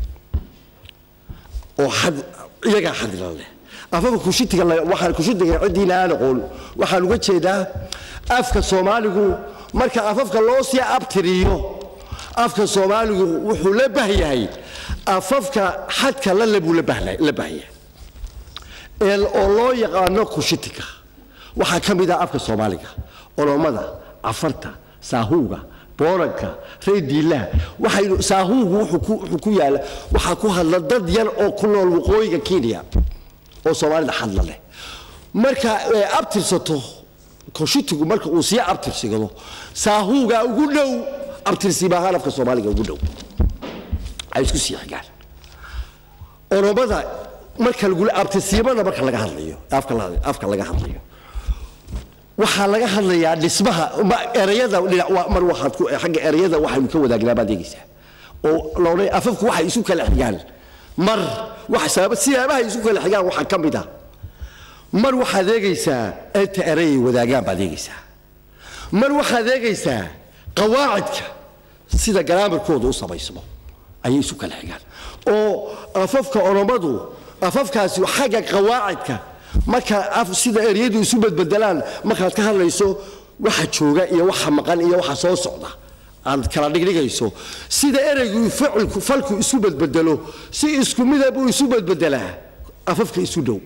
oo xad iyagaa xadla leh afafka kushitiga waxaan kushitiga ciddiina aan aqoon waxaan uga jeedaa afka soomaaligu marka afafka loo sii abtiriyo afka soomaaligu wuxuu la bahyahay afafka xadka lale buu la bahyahay oo loo yaqaano kushitika waxaa ka mid ah afka soomaaliga oromada cafarta saahuuga booranka reer diilaha waxaynu saahuugu wuxuu ku yaala waxaa ku hadla dad yar oo ku nool waqooyiga kenya oo soomaalida xadla leh marka ay abtirsato koshitigu marka uu sii abtirsigado saahuuga ugu dhow abtirsiba ahaan afka soomaaliga ugu dhow ay isku sii xigaan oromada marka lagu abtirsiimada marka laga hadlayo afka afka laga hadlayo waxaa laga hadlayaa dhismaha erayada mar waxaad ku xagga erayada waxaynu ka wadaagnaa baad eegaysaa oo loodhan afafku waxay isu kala xigaan mar wax siyaabaha isu kala xigaan waxaa ka mid ah mar waxaad eegaysaa inta erayay wadaagaan baad eegaysaa mar waxaad eegaysaa qawaacidka sida garaamarkooda u samaysmo ayay isu kala xigaan oo afafka oromadu afafkaasi xagga qawaacidka marka sida eryadu isu bedbedelaan markaad ka hadlayso waxa jooga iyo waxa maqan iyo waxa soo socda aad kala dhigdhigayso sida ereygu ficilku falku isu bedbedelo si isku mida buu isu bedbedelaa afafka isu dhow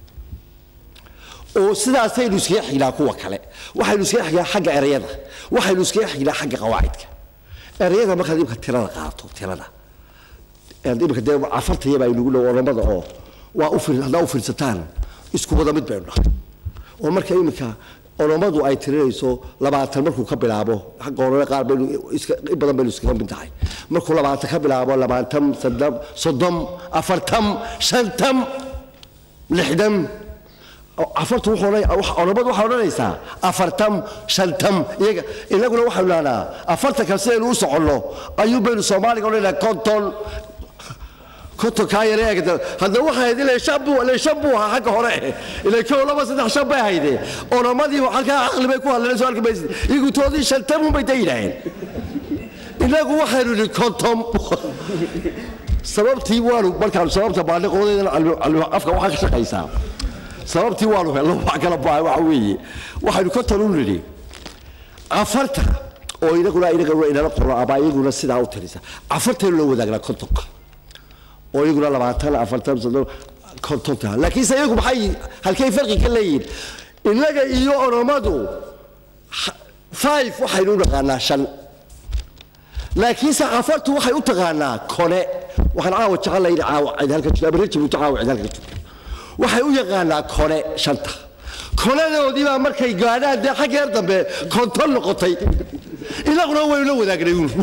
oo sidaasaynu iskaga xignaa kuwa kale waxaynu iskaga xignaa xagga ereyada waxaynu iskaga xignaa xagga qawaacidka ereyada markaad imka tirada qaato tirada imika dee cafartayaba aynugu dhow oromada oo waa u haddaa u fiirsataan isku wada mid baynu nahay oo marka iminka olommadu ay tirinayso labaatan markuu ka bilaabo xagga horena qaar baynu iska in badan baynu iskaga mid tahay markuu labaatan ka bilaabo labaatan soddon soddon afartan shantan lixdan afartu wuxuu odhan- wax- olommadu waxay odhanaysaa afartan shantan iyaga inaguna waxaynu dhahnaa afartanka sidaynu u soconno ayuu baynu soomaaliga odhanaynaa konton konton kaa yare eegda haddaba waxay ahayd ilaa shan buu ilaa shan buu ahaa xagga hore ilaa kow laba saddex shan bay ahayde olamadii halkaa caqli bay ku hadleen soo arki maysid iyagu toodii shantan un bay da yidhaaheen inagu waxaynu idhi konton sababtii waanu markaan sababta baadhiqoodeedana afka waxaa ka shaqaysaa sababtii waanu helno wax kala baahay waxa weeye waxaynu konton u nidhi afarta oo inaguna inaguna inala qoro ama iyaguna sidaa u tirisa afartaynu la wadaagnaa kontonka oo iyaguna labaatan afartan soddon kontonta laakiinse iyagu maxay halkay farqi ka leeyihiin innaga iyo oromadu ha- five waxaynu u naqaanaa shan laakiinse afartu waxay u taqaanaa kone waxaan caawa jecel layihi caawa cid halka jirto ama rajab uta caawa cid halka jirto waxay u yaqaanaa kone shanta konadoodii baa markay gaadhaan dee xaggeer dambe konton noqotay inaguna waynu la wadaagnay uun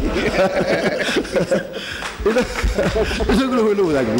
inaguna waynu la wadaagnay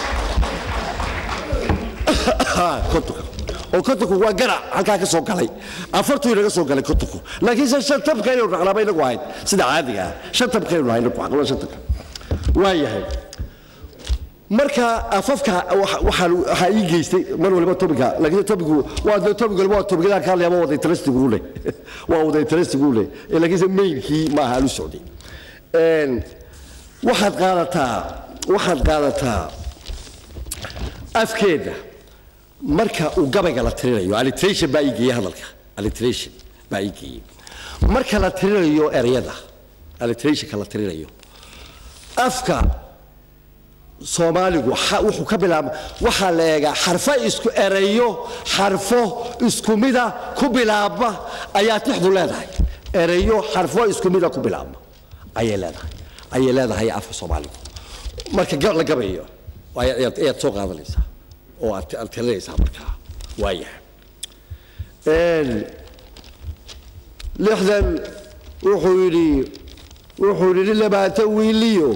kontonka oo kontonku waa garac halkaa ka soo galay afartuu inaga soo galay kontonku laakiinse shan tabka inaynu raqnaaba inagu ahayd sida caadiga ah shan tabka inaynu nahay inagu aqlo shan tabka waa yahay marka afafka waxa- waxaan waxaa ii geystay mar waliba tobiga laakiin tobigu waa de tobig waliba waa tobigyada ka hadlaya ma wada interestigu leh waa wada interestigu leh ee laakiinse mainkii ma aha alu socday Een, waxaad qaadataa waxaad qaadataa afkeeda marka uu gabayga la tirinayo alliteration baa ii geeyey hadalka alliteration baa ii geeyey marka la tirinayo ereyada alliterationka la tirinayo afka soomaaligu xa- wuxuu ka bilaaba waxaa la eegaa xarfo isku ereyo xarfo isku mida ku bilaabma ayaa tixdu leedahay ereyo xarfo isku mida ku bilaabma ayay leedahay ayay leedahay afka soomaaligu marka ga- la gabayo ayaad ayaad- ayaad soo qaadanaysaa oo aad aad tirinaysaa markaa waayahay Een, lixdan wuxuu yidhi wuxuu yidhi labaatan wiiliyo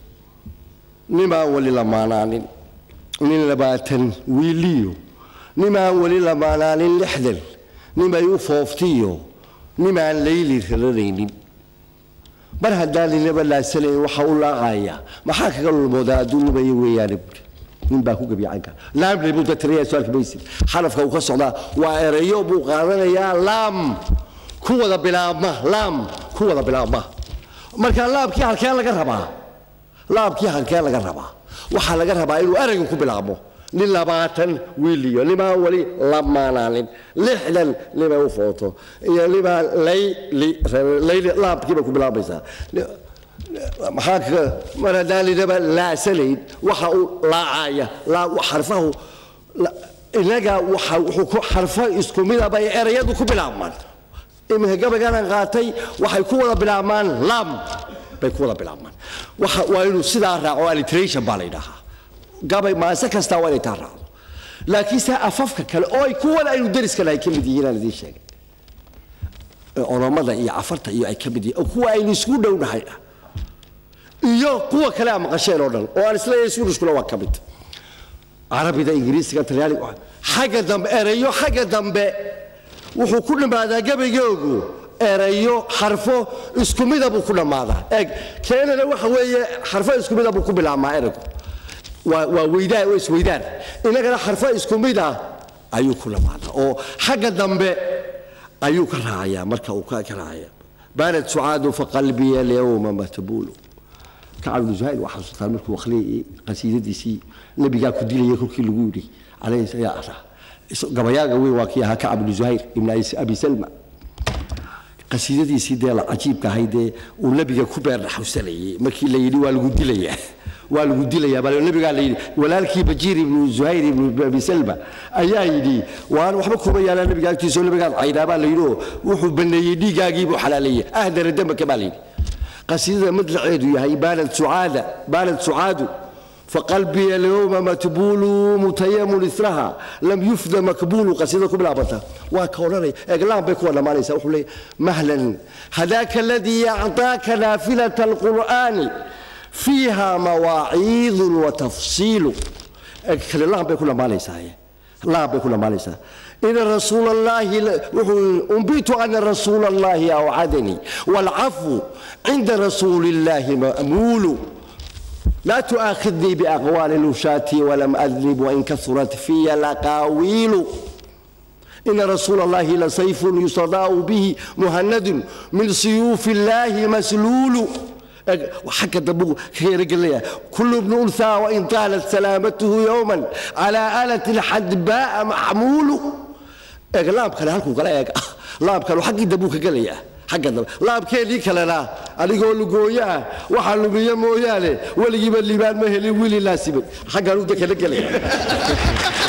nimaan weli lamaanaanin nin labaatan wiiliyo nimaan weli lamaanaanin lixdan nimay u fooftiyo nimaan layli raranaynin mar haddaan ninaba laasanayn waxa u laaqaya maxaa kaga lulmoodaa adduun lumaya weeyaane buuri nin baa ku gabiyacanka laamle buu datiraya su-aalka maysid xarafka uu ka socdaa waa ereyo buu qaadanayaa laam ku wada bilaabma laam ku wada bilaabma marka laamkii halkeen laga rabaa laabkii halkee laga rabaa waxaa laga rabaa inuu eraygu ku bilaabmo nin labaatan wiiliyo nimaa weli lamaanaanin lixdan nima u footo iyo nimaa layli layli laabkiiba ku bilaabaysaa Ni- maxaa kaga mar haddaan ninaba laasanayn waxa uu laacaya laa xarfahu la- inaga waxa wuxuu ku xarfo isku midaba ay erayadu ku bilaabmaan iminka gabayganan qaatay waxay ku wada bilaabmaan lam bay ku wada bilaabmaan waxa waa inuu sidaa raaco alliteration baa la yidhaahaa gabay maase kastaa waa inay taa raacdo laakiinse afafka kale oo ay kuwan aynu deriskana ay ka mid yihiin aan idiin sheegay ee oromada iyo cafarta iyo ay ka mid yihiin oo kuwa aynu isku dhownahay ah iyo kuwa kale aan maqasheen oo dhan oo aan isleeyahay suudhushkuna waa ka mid carabida ingiriisiga talyaaniga xagga dambe erayo xagga dambe wuxuu ku dhammaadaa gabaygoogu erayo xarfo isku mida buu ku dhammaadaa eeg keenana waxa weeye xarfo isku mida buu ku bilaabmaa eraygu waa waa weydaan waa isweydaan innagana xarfo isku mida ayuu ku dhammaadaa oo xagga dambe ayuu ka raacayaa marka uu ka ka raacaya baanad sucaadu faqalbiya alyawma matbuulu kacab ibnu zuhayr waxaa xasuustaan markuu akhriyay qasiidadiisii nebigaa ku dilaya kolkii lagu yidhi calayhi ayaa araa gabayaaga weyn waa kii ahaa kacab ibnu zuhayr ibn abi salma qasiidadiisii dee la cajiibka ahayd dee uu nebiga ku beer dhaxawsanayay markii la yidhi waa lagu dilayaa waa lagu dilayaa baa nebigaa la yidhi walaalkii bajiir ibnu zuhayr ibnu abi salma ayaa yidhi waan waxba kuma yaalaa nebiga agtiisa oo nebigaad caydhaa baa la yidhi oo wuxuu baneeyey dhiiggaagii buu xalaaleeyey ahdara dambaka baa la yidhi qasiidada madlaceedu yahay baanad sucaada baanad sucaadu فقلبي اليوم متبول متيم إثرها لم يفد مقبول قصيدة كبلا بطا وكورني إقلام بيكون ما ليس أقول مهلا هذاك الذي أعطاك نافلة القرآن فيها مواعيظ وتفصيل الله بيكون ما ليس الله بيكون ما ليس إن رسول الله أنبيت أن رسول الله أوعدني والعفو عند رسول الله مأمول لا تؤاخذني بأقوال نشاتي ولم أذنب وإن كثرت في الأقاويل إن رسول الله لسيف يصداء به مهند من سيوف الله مسلول وحكى دبو خير قال كل ابن أنثى وإن طالت سلامته يوما على آلة الحدباء محمول laab kale halkuu kala eeg laab kale xaggii dabuu ka gelaya xagga dab laabkeedii kalena adigoo lugooyo ah waxaa lumiye mooyaane weligiiba liibaan ma helin wili laasibay xaggan u dekala gelaya